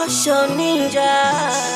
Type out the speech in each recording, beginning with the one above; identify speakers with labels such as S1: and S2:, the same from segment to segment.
S1: Osho Ninja.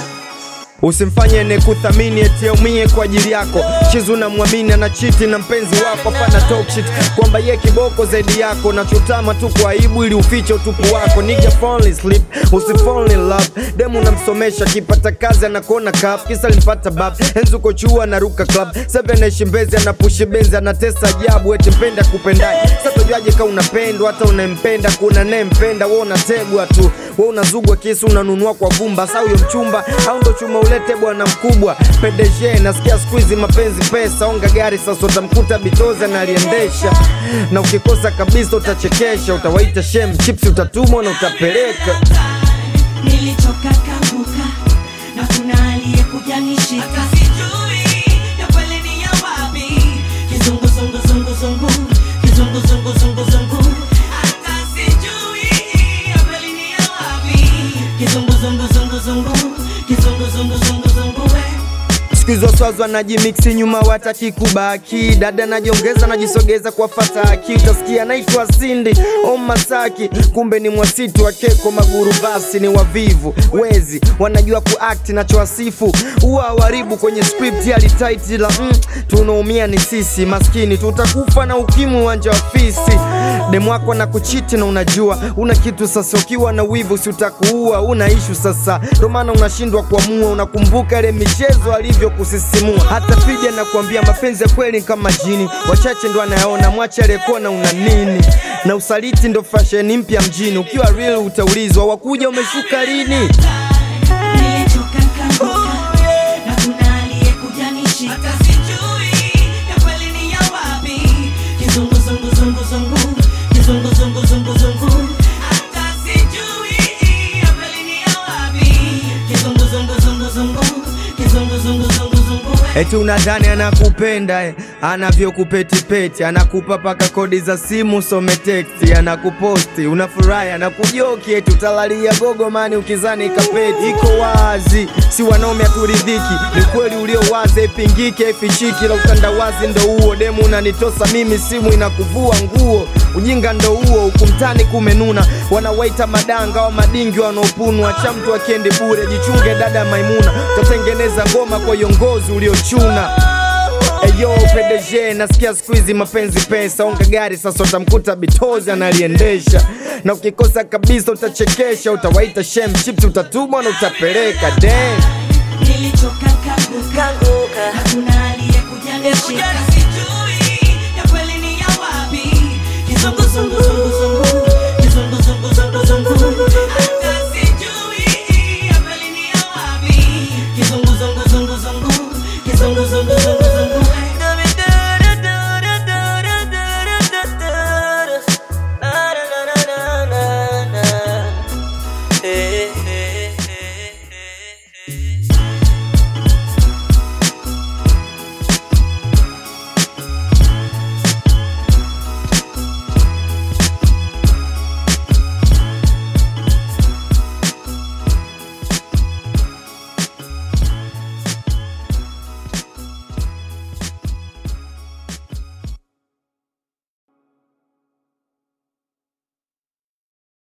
S2: Usimfanye ne kuthamini eti aumie kwa ajili yako. Chizu na mwamini ana chiti na mpenzi wako, hapana talk shit kwamba ye kiboko zaidi yako. Nachotama tu kwa aibu ili ufiche utupu wako. Nigga fall in sleep, usi fall in love. Demu namsomesha kipata kazi anakuona kap, kisa limpata bab. Enzu uko chuo anaruka club, seven naishi Mbezi anapushi benzi anatesa ajabu, eti mpenda kupendaye. Sasa tujuaje kama unapendwa hata unempenda, kuna naye mpenda wewe unategwa tu, wewe unazugwa kisu unanunua kwa vumba. Sasa huyo mchumba au ndo chuma ulete bwana mkubwa PDG nasikia siku hizi mapenzi pesa onga gari sasa utamkuta bitoza na aliendesha na ukikosa kabisa utachekesha utawaita shem chips utatumwa na utapeleka
S3: nilichoka kabuka na kuna aliyekuja nishika sijui ya kweli ni ya wapi kizungu zungu zungu zungu kizungu zungu zungu zungu hata sijui ya kweli ni ya wapi kizungu zungu zungu zungu kizungu zungu zungu zungu we
S2: siku hizo swazi wanajimiksi nyuma wataki kubaki dada najiongeza najisogeza kwa fataki utasikia naitwa sindi o masaki kumbe ni mwasitu wa keko maguru basi ni wavivu wezi wanajua kuakti nachowasifu huwa waribu kwenye script alitaiti la mm, tunaumia ni sisi maskini tutakufa na ukimwi uwanja wa fisi demu wako na kuchiti na unajua una kitu sasa ukiwa na wivu si utakuua una ishu sasa ndo maana unashindwa kuamua unakumbuka ile michezo alivyokusisimua hata fidi anakuambia mapenzi ya kweli ni kama jini wachache ndo anayaona mwache aliyekuona una nini na usaliti ndo fasheni mpya mjini ukiwa real utaulizwa wakuja umeshuka lini
S3: nilichoka kabuka na kuna aliyekuja nishika sijui ya kweli ni ya wapi kizungu zungu zungu zungu kizungu zungu zungu zungu hata sijui ya kweli ni ya wapi kizungu zungu zungu zungu kizungu zungu zungu zungu we
S2: eti unadhani anakupenda eh, anavyokupetipeti anakupa paka kodi za simu some teksti anakuposti unafurahi anakujoki eti utalalia gogo mani ukizani kapeti iko wazi si wanaume haturidhiki ni kweli ulio wazi ipingike ifichiki la utandawazi ndo huo demu unanitosa mimi simu inakuvua nguo ujinga ndo huo hukumtani kumenuna wanawaita madanga wa madingi wanaopunwa cha mtu akiendi bure jichunge dada maimuna utatengeneza ngoma kwa iongozi uliochuna Eyo PDG nasikia siku hizi mapenzi pesa, onga gari sasa utamkuta bitozi analiendesha, na ukikosa kabisa utachekesha, utawaita shem chips, utatumwa na utapeleka damn.
S3: nilichoka kabuka
S1: Kanguka.
S3: hakuna aliyekuja nishika sijui ya kweli ni ya wapi kizungu zungu zungu zungu kizungu zungu zungu zungu hata sijui ya kweli ni ya wapi kizungu zungu zungu zungu kizungu zungu zungu